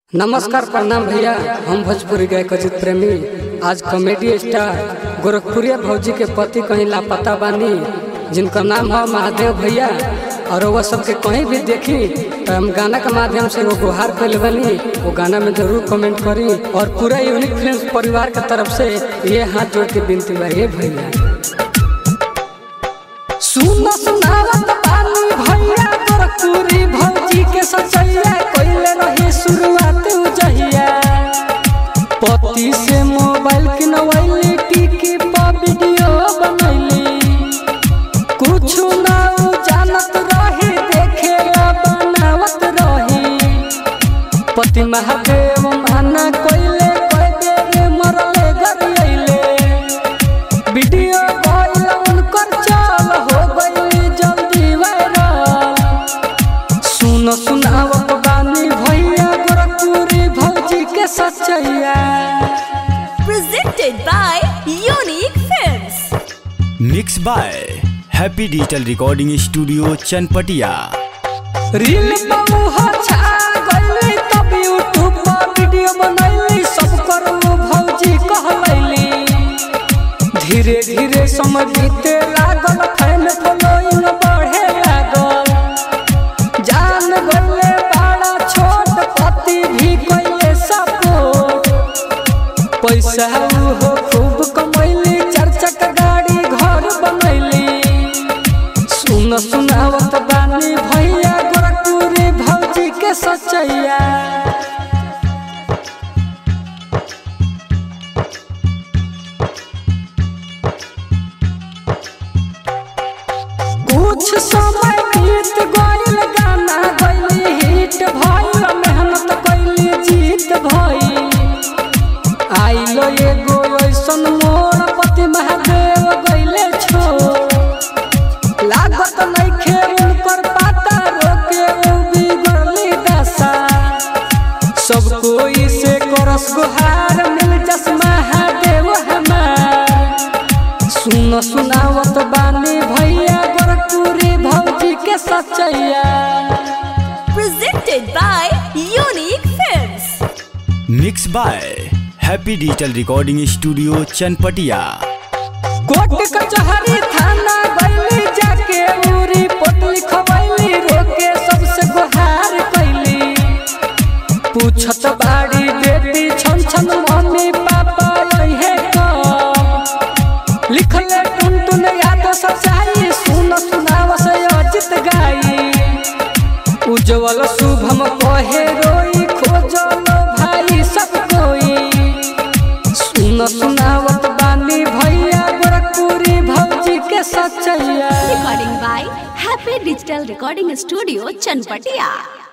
नमस्कार प्रणाम भैया हम भोजपुरी गायक अजित प्रेमी आज कॉमेडी स्टार गोरखपुरिया भौजी के पति कहीं लापता बानी जिनका नाम है महादेव भैया और वह सबके कहीं भी देखी तो हम गाना के माध्यम से वो गुहार कैले बनी वो गाना में जरूर कमेंट करी और पूरा यूनिक फिल्म परिवार के तरफ से ये हाथ जोड़ के बिनती बा हे भैया सुन सुनावत बानी भैया गोरखपुरी भौजी के सचैया कइले रही शुरुआत उजहिया पति से मोबाइल किनवैली टिकी पर वीडियो बनैली कुछ ना उ जानत रही देखे ला बनावत रही पति महादेव माना कइले कइ बेर मरले गरियले वीडियो गइल उनकर चल हो गइल जल्दी वायरल सुन सुनावत बानी भैया गोरखपुरी भौजी के सचैया presented by Unique Films. Mix by happy digital recording studio Chanpatia reel बहु छा गइली तब यूट्यूब पर वीडियो बनैली सब करू भौजी कहलैली धीरे धीरे समय बीते लागल फैन फॉलोइंग बढ़े लागल जान गइले बड़ा छोट पति भी कइले सपोर्ट पैसा हो खूब कमैली चार चक्का गाड़ी घर बनैली सुन सुनावत बानी भैया गोरखपुरी भौजी के सचैया कुछ समय बीत गइल गाना गइली हिट भइल मेहनत कइली जीत भइल आइलो एगो ऐसन मोर पति महादेव गइले छोड़ लागत नइखे उनकर पाता रोके उ बिगड़ली दशा सब कोई से करस गुहार मिल जस महादेव हमार सुन सुनावत बानी भैया गोरखपुरी भौजी के सचैया Presented by Unique Films. Mix by happy digital recording studio Chanpatia court कचहरी थाना गइली जाके उरी पोट लिखवैली रोके सबसे गुहार कैली पूछत बाड़ी बेटी छन छन मम्मी पापा यहे कब लिखले टुन टुन याद सच्चाई सुन सुनाव से अजित गाई उज्जवल शुभम कहे रोई खोजल भाई सब कोई सुन सुनावत बानी भैया गोरखपुरी भौजी के सचैया Recording by Happy Digital Recording Studio, Chanpatia.